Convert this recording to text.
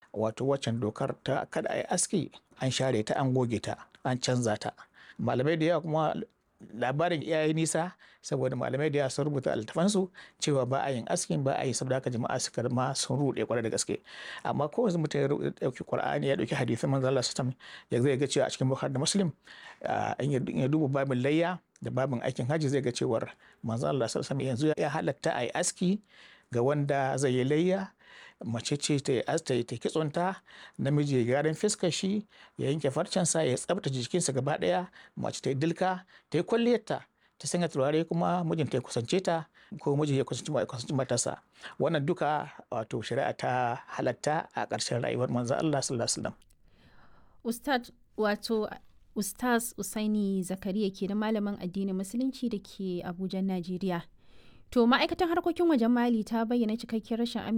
wato waccan dokar ta kada a yi aski an share ta an goge ta an canza ta malamai da yawa kuma labarin iyaye nisa saboda malamai da yawa sun rubuta altafansu cewa ba a yin askin ba a yi saboda haka jama'a suka ma sun ruɗe kwarai da gaske amma ko yanzu mutum ya dauki qur'ani ya dauki hadisin manzo Allah sallallahu ya zai ga cewa a cikin bukhari da muslim in ya duba babin layya da babin aikin hajji zai ga cewar manzo Allah sallallahu yanzu ya halatta a yi aski ga wanda zai yi layya mace ce ta yi asta ta kitsonta namiji ya gyaran fiskar shi ya yanke farcensa ya tsabtace jikinsa gaba daya mace ta yi dilka ta yi kwalliyarta ta sanya turare kuma mijinta ya kusance ta ko mijin ya kusanci matarsa wannan duka wato shari'a ta halatta a ƙarshen rayuwar manzo Allah sallallahu alaihi wasallam ustad wato ustaz usaini zakariya ke da malamin addinin musulunci da ke abuja najeriya To ma'aikatan harkokin wajen Mali ta bayyana cikakkiyar rashin